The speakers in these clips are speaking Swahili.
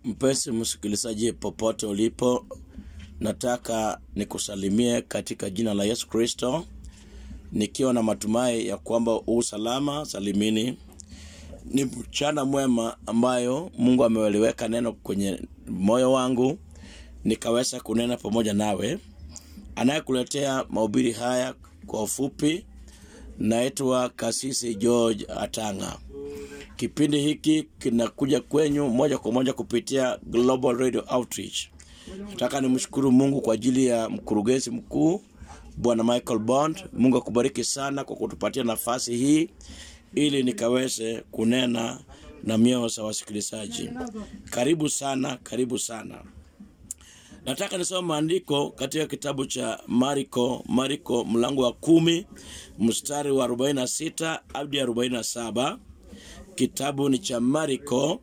Mpenzi msikilizaji, popote ulipo, nataka nikusalimie katika jina la Yesu Kristo, nikiwa na matumai ya kwamba u salama salimini. Ni mchana mwema ambayo Mungu ameweliweka neno kwenye moyo wangu, nikaweza kunena pamoja nawe. Anayekuletea mahubiri haya kwa ufupi naitwa Kasisi George Atanga. Kipindi hiki kinakuja kwenyu moja kwa moja kupitia Global Radio Outreach. Nataka nimshukuru Mungu kwa ajili ya mkurugenzi mkuu Bwana Michael Bond. Mungu akubariki sana kwa kutupatia nafasi hii ili nikaweze kunena na mioyo za wasikilizaji. Karibu sana, karibu sana. Nataka nisome maandiko katika kitabu cha Mariko, Mariko mlango wa kumi mstari wa 46 hadi 47. Kitabu ni cha Mariko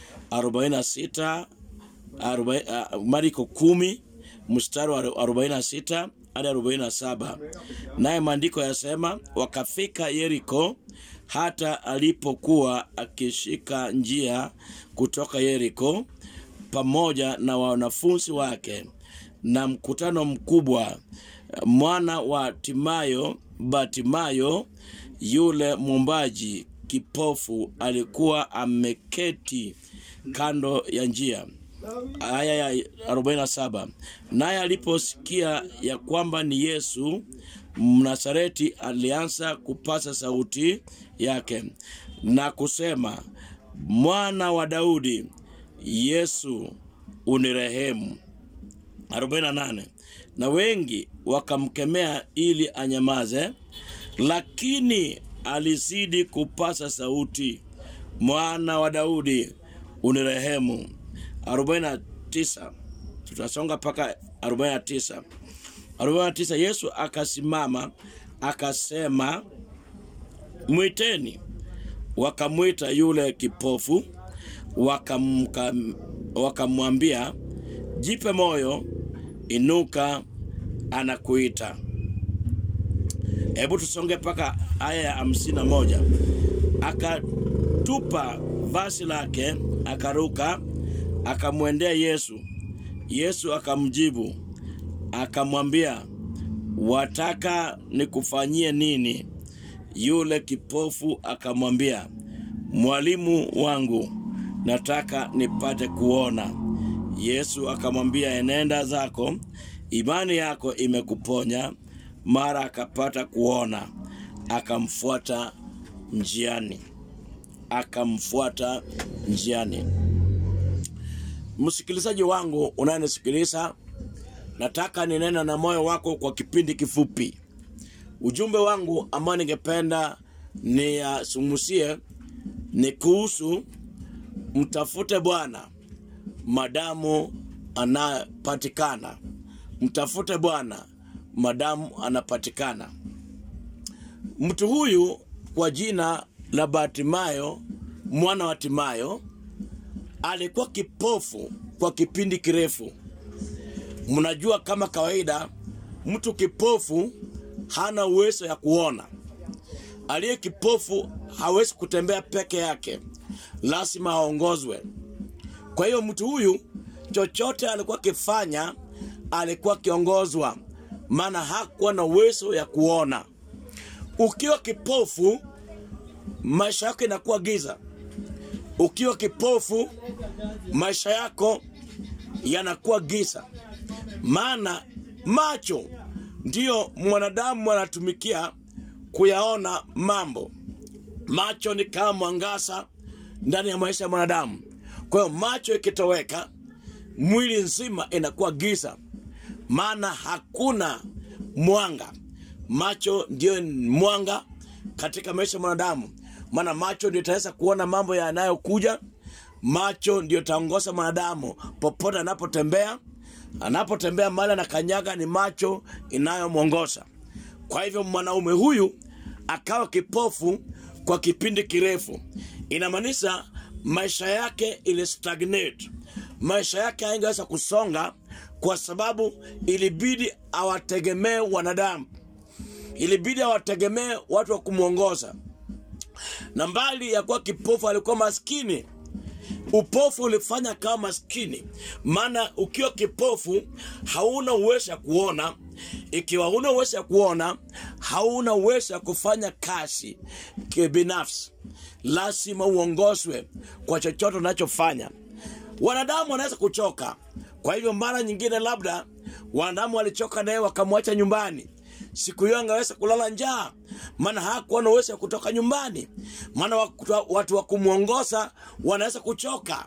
46 40, uh, Mariko kumi mstari wa 46 hadi 47. Naye maandiko yasema, wakafika Yeriko, hata alipokuwa akishika njia kutoka Yeriko pamoja na wanafunzi wake na mkutano mkubwa, mwana wa Timayo Batimayo yule mwombaji kipofu alikuwa ameketi kando ya njia. Aya ya 47. Naye aliposikia ya kwamba ni Yesu Mnazareti, alianza kupasa sauti yake na kusema, mwana wa Daudi, Yesu unirehemu. 48. Na wengi wakamkemea ili anyamaze, lakini alizidi kupasa sauti, mwana wa Daudi unirehemu. 49. Tutasonga mpaka 49. 49. Yesu akasimama akasema, mwiteni. Wakamwita yule kipofu, wakamwambia, jipe moyo, inuka, anakuita. Hebu tusonge mpaka aya ya hamsini na moja. Akatupa vazi lake, akaruka, akamwendea Yesu. Yesu akamjibu akamwambia, wataka nikufanyie nini? Yule kipofu akamwambia, mwalimu wangu, nataka nipate kuona. Yesu akamwambia, enenda zako, imani yako imekuponya. Mara akapata kuona, akamfuata njiani, akamfuata njiani. Msikilizaji wangu unayenisikiliza, nataka ninena na moyo wako kwa kipindi kifupi. Ujumbe wangu ambao ningependa niyasumusie ni kuhusu mtafute Bwana madamu anapatikana. Mtafute Bwana madamu anapatikana. Mtu huyu kwa jina la Bartimayo mwana wa Timayo alikuwa kipofu kwa kipindi kirefu. Mnajua kama kawaida, mtu kipofu hana uwezo ya kuona. Aliye kipofu hawezi kutembea peke yake, lazima aongozwe. Kwa hiyo mtu huyu chochote alikuwa akifanya alikuwa akiongozwa, maana hakuwa na uwezo ya kuona. Ukiwa kipofu, maisha yako inakuwa giza. Ukiwa kipofu, maisha yako yanakuwa giza, maana macho ndiyo mwanadamu anatumikia kuyaona mambo. Macho ni kama mwangaza ndani ya maisha ya mwanadamu. Kwa hiyo macho ikitoweka, mwili nzima inakuwa giza, maana hakuna mwanga. Macho ndiyo mwanga katika maisha ya mwanadamu, maana macho ndio itaweza kuona mambo yanayokuja. Macho ndio taongoza mwanadamu popote anapotembea. Anapotembea mahali anakanyaga, ni macho inayomwongoza. Kwa hivyo mwanaume huyu akawa kipofu kwa kipindi kirefu, inamaanisha maisha yake ili stagnate, maisha yake haingeweza kusonga kwa sababu ilibidi awategemee wanadamu, ilibidi awategemee watu wa kumwongoza. Na mbali ya kuwa kipofu, alikuwa maskini, upofu ulifanya kama maskini maana ukiwa kipofu hauna uwezo ya kuona ikiwa huna uwezo ya kuona hauna uwezo ya kufanya kazi kibinafsi lazima uongozwe kwa chochote unachofanya wanadamu wanaweza kuchoka kwa hivyo mara nyingine labda wanadamu walichoka naye wakamwacha nyumbani siku hiyo angeweza kulala njaa maana hakuwa na uwezo ya kutoka nyumbani maana watu- watu wa kumwongoza wanaweza kuchoka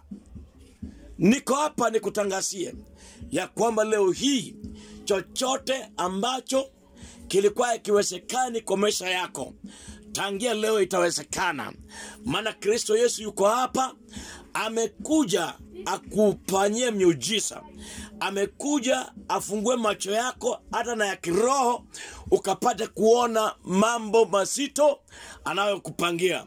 niko hapa nikutangazie ya kwamba leo hii chochote ambacho kilikuwa ikiwezekani kwa maisha yako tangia leo itawezekana maana kristo yesu yuko hapa amekuja akufanyie miujiza amekuja afungue macho yako hata na ya kiroho ukapate kuona mambo mazito anayokupangia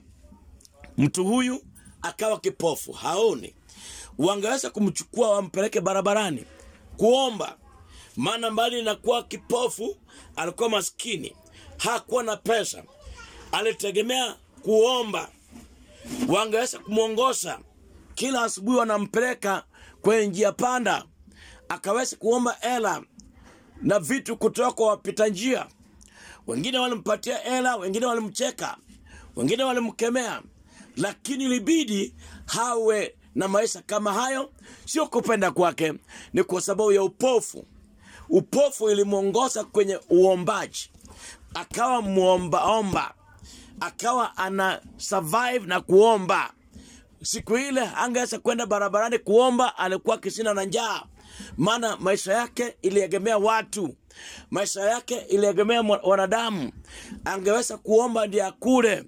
mtu huyu akawa kipofu haoni wangeweza kumchukua wampeleke barabarani kuomba maana mbali na kuwa kipofu alikuwa maskini hakuwa na pesa alitegemea kuomba wangeweza kumwongoza kila asubuhi wanampeleka kwenye njia panda akaweza kuomba hela na vitu kutoka kwa wapita njia wengine walimpatia hela wengine walimcheka wengine walimkemea lakini ilibidi hawe na maisha kama hayo sio kupenda kwake ni kwa sababu ya upofu upofu ilimwongoza kwenye uombaji akawa mwombaomba akawa ana survive na kuomba siku ile angeweza kwenda barabarani kuomba alikuwa kisina na njaa maana maisha yake iliegemea watu maisha yake iliegemea mwa- wanadamu angeweza kuomba ndiye akule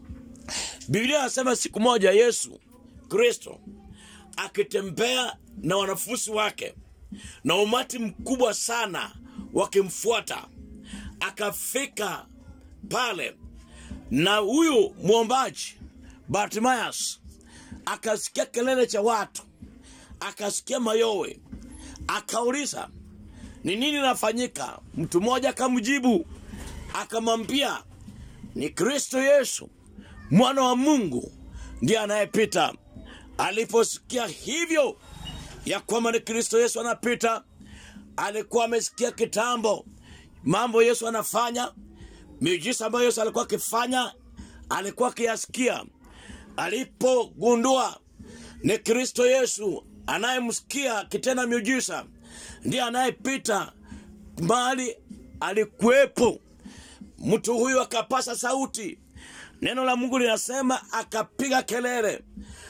biblia anasema siku moja yesu kristo akitembea na wanafunzi wake na umati mkubwa sana wakimfuata akafika pale na huyu mwombaji bartimayas akasikia kelele cha watu akasikia mayowe akauliza ni nini nafanyika mtu mmoja akamjibu akamwambia ni kristo yesu mwana wa mungu ndiye anayepita aliposikia hivyo ya kwamba ni kristo yesu anapita alikuwa amesikia kitambo mambo yesu anafanya miujiza ambayo yesu alikuwa akifanya alikuwa akiyasikia alipogundua ni kristo yesu anayemsikia kitenda miujiza ndiye anayepita mahali alikuwepo mtu huyu akapasa sauti neno la mungu linasema akapiga kelele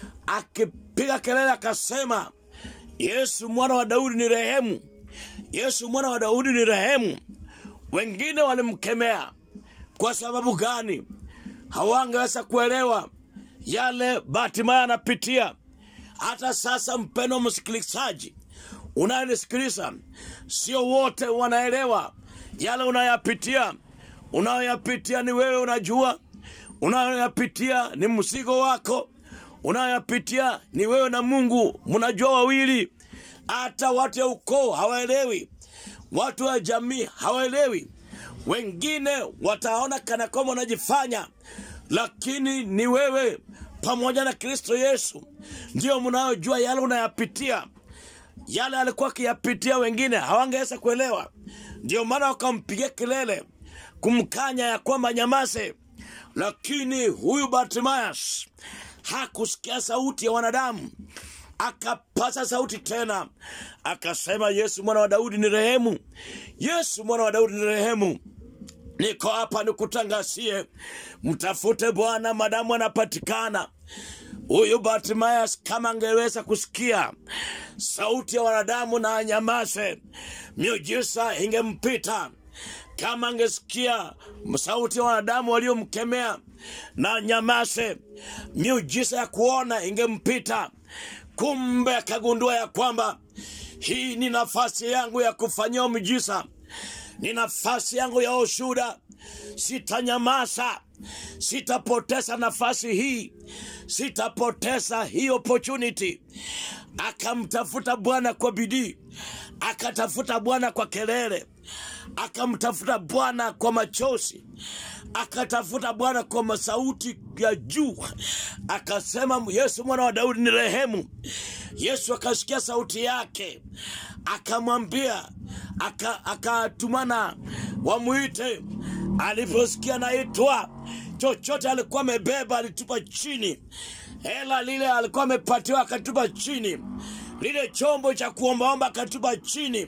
akipiga kelele akasema yesu mwana wa daudi ni rehemu yesu mwana wa daudi ni rehemu wengine walimkemea kwa sababu gani hawangeweza kuelewa yale batimaya anapitia hata sasa mpendo msikilizaji unayenisikiliza sio wote wanaelewa yale unayapitia unayoyapitia ni wewe unajua unayoyapitia ni mzigo wako unayoyapitia ni wewe na mungu mnajua wawili hata watu ya ukoo hawaelewi watu wa jamii hawaelewi wengine wataona kana kwamba unajifanya lakini ni wewe pamoja na kristo yesu ndiyo mnayojua yale unayapitia yale alikuwa akiyapitia wengine hawangeweza kuelewa ndio maana wakampigia kelele kumkanya ya kwamba nyamaze lakini huyu bartimayas hakusikia sauti ya wanadamu akapasa sauti tena akasema yesu mwana wa daudi ni rehemu yesu mwana wa daudi ni rehemu niko hapa nikutangazie mtafute bwana madamu anapatikana huyu bartimayas kama angeweza kusikia sauti ya wanadamu na anyamaze miujiza ingempita kama angesikia sauti ya wanadamu waliomkemea na nyamase miujiza ya kuona ingempita kumbe akagundua ya kwamba hii ni nafasi yangu ya kufanyia miujiza ni nafasi yangu ya ushuda sitanyamaza sitapoteza nafasi hii sitapoteza hii opportunity akamtafuta bwana kwa bidii akatafuta bwana kwa kelele akamtafuta Bwana kwa machozi, akatafuta Bwana kwa masauti ya juu, akasema, Yesu mwana wa Daudi ni rehemu. Yesu akasikia sauti yake, akamwambia, aka- akatumana wamwite. Aliposikia naitwa, chochote alikuwa amebeba alitupa chini, hela lile alikuwa amepatiwa akatupa chini, lile chombo cha kuombaomba akatupa chini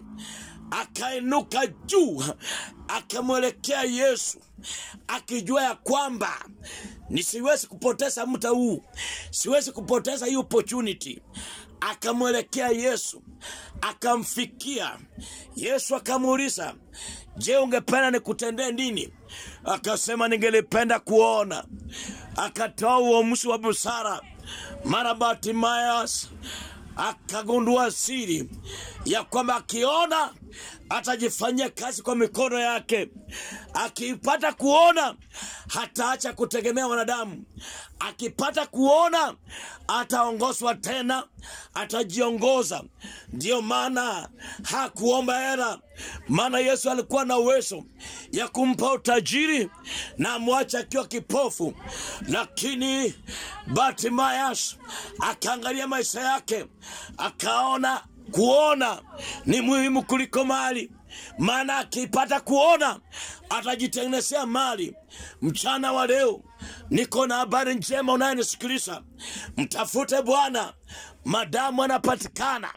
akainuka juu akamwelekea Yesu akijua ya kwamba nisiwezi kupoteza muda huu, siwezi kupoteza hii opportunity. Akamwelekea Yesu akamfikia Yesu akamuuliza, je, ungependa nikutendee nini? Akasema, ningelipenda kuona. Akatoa uamuzi wa busara. Mara Bartimayas akagundua siri ya kwamba akiona atajifanyia kazi kwa mikono yake. Akipata kuona hataacha kutegemea wanadamu. Akipata kuona ataongozwa tena, atajiongoza. Ndiyo maana hakuomba hela, maana Yesu alikuwa na uwezo ya kumpa utajiri na amwache akiwa kipofu, lakini Bartimayas akaangalia maisha yake akaona kuona ni muhimu kuliko mali, maana akipata kuona atajitengenezea mali. Mchana wa leo niko na habari njema, unayenisikiliza, mtafute Bwana madamu anapatikana.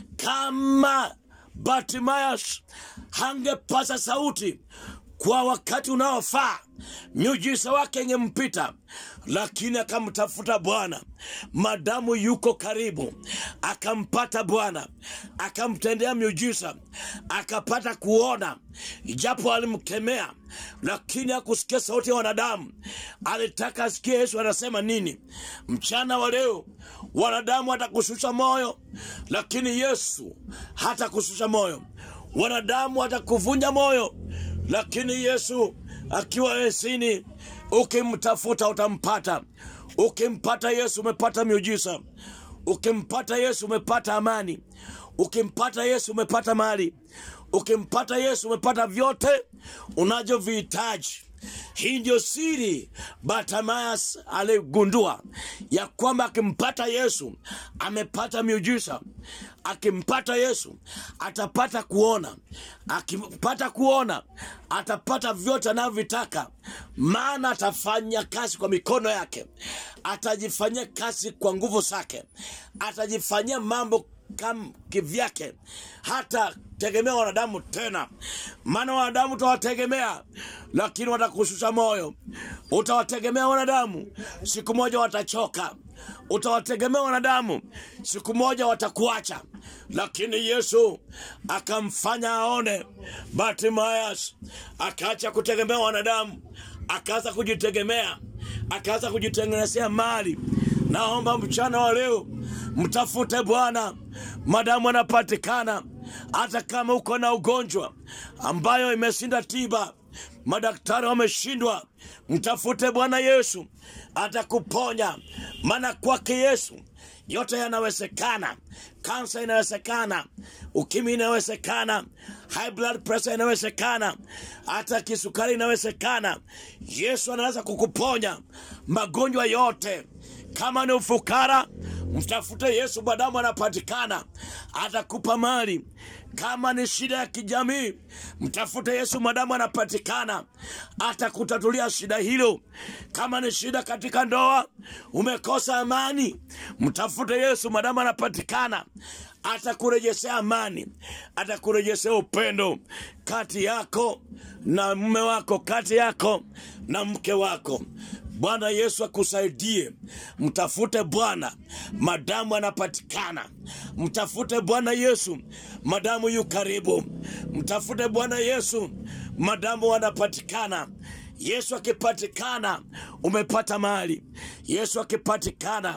Kama Bartimayas hangepasa sauti kwa wakati unaofaa, miujiza wake ingempita, lakini akamtafuta Bwana madamu yuko karibu, akampata Bwana, akamtendea miujiza, akapata kuona, ijapo alimkemea, lakini hakusikia sauti ya wanadamu. Alitaka asikie Yesu anasema nini. Mchana wa leo wanadamu watakushusha moyo, lakini Yesu hatakushusha moyo. Wanadamu watakuvunja moyo, lakini Yesu akiwa esini, ukimtafuta utampata. Ukimpata Yesu umepata miujiza. Ukimpata Yesu umepata amani. Ukimpata Yesu umepata mali. Ukimpata Yesu umepata vyote unavyovihitaji. Hii ndio siri Bartimayas aligundua ya kwamba akimpata Yesu amepata miujiza. Akimpata Yesu atapata kuona, akimpata kuona atapata vyote anavyovitaka, maana atafanya kazi kwa mikono yake, atajifanyia kazi kwa nguvu zake, atajifanyia mambo kam kivyake, hata tegemea wanadamu tena, maana wanadamu utawategemea, lakini watakushusha moyo. Utawategemea wanadamu, siku moja watachoka. Utawategemea wanadamu, siku moja watakuacha. Lakini Yesu akamfanya aone. Bartimayas akaacha kutegemea wanadamu, akaanza kujitegemea, akaanza kujitengenezea mali. Naomba mchana wa leo mtafute Bwana madamu anapatikana, hata kama uko na ugonjwa ambayo imeshinda tiba, madaktari wameshindwa, mtafute Bwana Yesu, atakuponya. Maana kwake Yesu yote yanawezekana. Kansa inawezekana, ukimwi inawezekana, high blood pressure inawezekana, hata kisukari inawezekana. Yesu anaweza kukuponya magonjwa yote. Kama ni ufukara, mtafute Yesu, madamu anapatikana, atakupa mali. Kama ni shida ya kijamii, mtafute Yesu, madamu anapatikana, atakutatulia shida hilo. Kama ni shida katika ndoa, umekosa amani, mtafute Yesu, madamu anapatikana, atakurejeshea amani, atakurejeshea upendo kati yako na mume wako, kati yako na mke wako. Bwana Yesu akusaidie. Mtafute Bwana madamu anapatikana. Mtafute Bwana Yesu madamu yu karibu. Mtafute Bwana Yesu madamu anapatikana. Yesu akipatikana, umepata mali. Yesu akipatikana,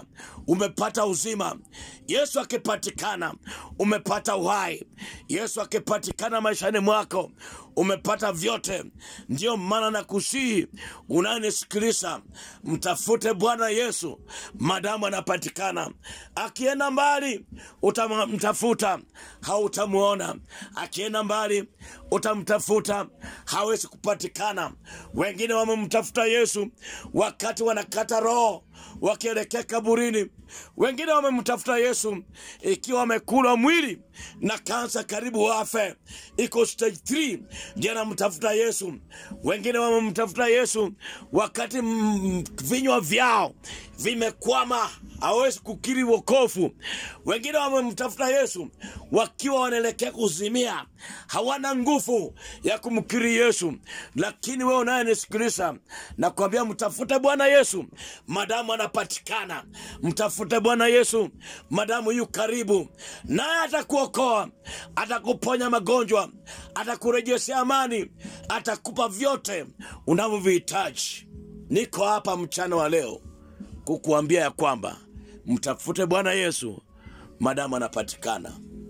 umepata uzima. Yesu akipatikana, umepata uhai. Yesu akipatikana maishani mwako, umepata vyote. Ndiyo maana nakusihi unayenisikiliza, mtafute Bwana Yesu madamu anapatikana. Akienda mbali utamtafuta, hautamwona. Akienda mbali utamtafuta, hawezi kupatikana. Wengine wamemtafuta Yesu wakati wanakata roho wakielekea kaburini. Wengine wamemtafuta Yesu ikiwa wamekula mwili na kansa karibu wafe, iko stage 3 ndio anamtafuta Yesu. Wengine wamemtafuta Yesu wakati mm, vinywa vyao vimekwama, hawezi kukiri wokovu. Wengine wamemtafuta Yesu wakiwa wanaelekea kuzimia, hawana nguvu ya kumkiri Yesu. Lakini wewe unayenisikiliza, nakwambia mtafute Bwana Yesu madamu anapatikana. Mtafute Bwana Yesu madamu yu karibu, naye atakuokoa, atakuponya magonjwa, atakurejeshea amani, atakupa vyote unavyovihitaji. Niko hapa mchana wa leo kukuambia ya kwamba mtafute Bwana Yesu madamu anapatikana.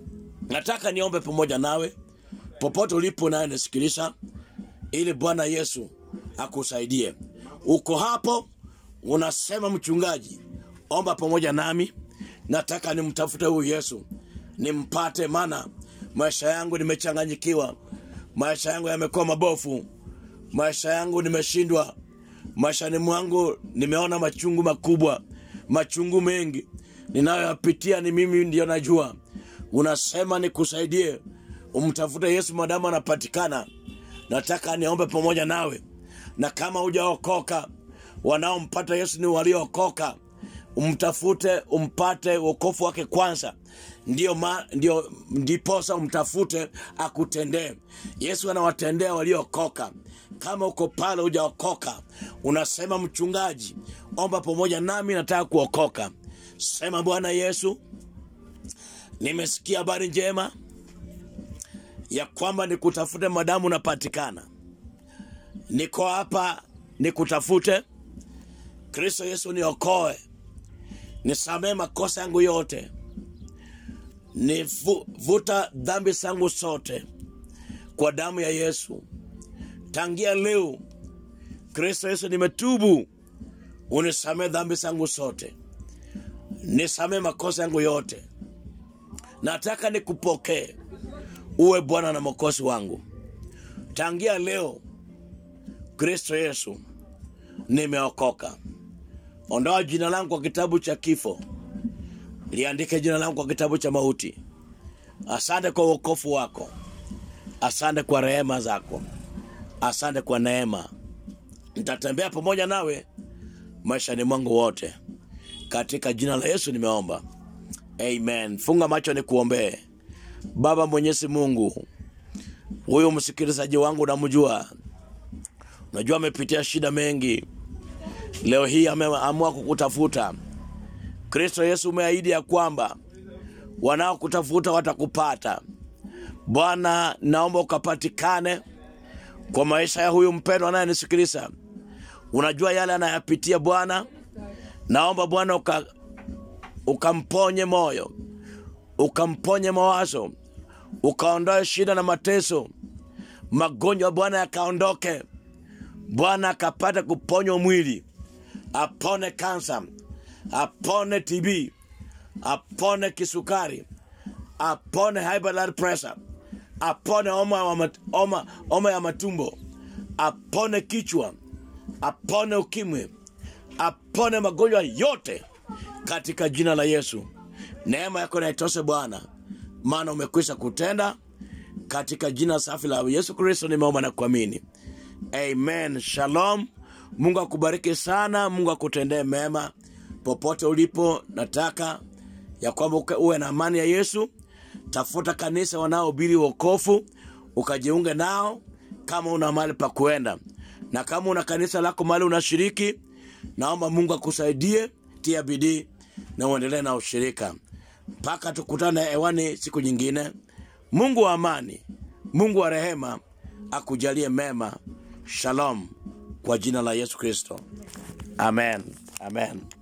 Nataka niombe pamoja nawe popote ulipo naye nisikiliza, ili Bwana Yesu akusaidie. Uko hapo unasema, mchungaji, omba pamoja nami, nataka nimtafute huyu Yesu nimpate, maana maisha yangu nimechanganyikiwa, maisha yangu yamekuwa mabofu, maisha yangu nimeshindwa, maishani mwangu nimeona machungu makubwa, machungu mengi ninayoyapitia, ni mimi ndio najua. Unasema nikusaidie, umtafute Yesu madamu anapatikana. Nataka niombe pamoja nawe, na kama hujaokoka, wanaompata Yesu ni waliookoka. Umtafute, umpate wokovu wake kwanza, ndio ma, ndio ndiposa umtafute akutendee. Yesu anawatendea waliookoka. Kama uko pale hujaokoka, unasema mchungaji, omba pamoja nami, nataka kuokoka. Sema, Bwana Yesu, nimesikia habari njema ya kwamba nikutafute madamu unapatikana. Niko hapa nikutafute. Kristo Yesu, niokoe, nisamee makosa yangu yote, nivuta dhambi zangu zote kwa damu ya Yesu. Tangia leo, Kristo Yesu, nimetubu, unisamee dhambi zangu zote, nisamee makosa yangu yote. Nataka nikupokee uwe Bwana na Mwokozi wangu. Tangia leo, Kristo Yesu, nimeokoka. Ondoa jina langu kwa kitabu cha kifo, liandike jina langu kwa kitabu cha mauti. Asante kwa wokovu wako, asante kwa rehema zako, asante kwa neema. Nitatembea pamoja nawe maishani mwangu wote, katika jina la Yesu nimeomba, amen. Funga macho nikuombee. Baba Mwenyezi Mungu, huyu msikilizaji wangu namjua, najua amepitia shida mengi, leo hii ameamua kukutafuta. Kristo Yesu, umeahidi ya kwamba wanaokutafuta watakupata. Bwana, naomba ukapatikane kwa maisha ya huyu mpendwa anayenisikiliza. Unajua yale anayapitia Bwana, naomba Bwana uka, ukamponye moyo ukamponye mawazo, ukaondoe shida na mateso, magonjwa Bwana yakaondoke. Bwana akapata kuponywa mwili, apone kansa, apone TB, apone kisukari, apone high blood pressure, apone homa ya mat- homa- homa ya matumbo, apone kichwa, apone ukimwi, apone magonjwa yote katika jina la Yesu. Neema yako na itoshe Bwana, maana umekwisha kutenda. Katika jina safi la Yesu Kristo nimeomba na kuamini, amen. Shalom. Mungu akubariki sana, Mungu akutendee mema popote ulipo. Nataka ya kwamba uke- uwe na amani ya Yesu. Tafuta kanisa wanaohubiri wokovu, ukajiunge nao kama una mahali pa kuenda, na kama una kanisa lako mahali unashiriki, naomba Mungu akusaidie, tia bidii na uendelee na ushirika mpaka tukutane hewani siku nyingine. Mungu wa amani, Mungu wa rehema akujalie mema. Shalom, kwa jina la Yesu Kristo, amen, amen.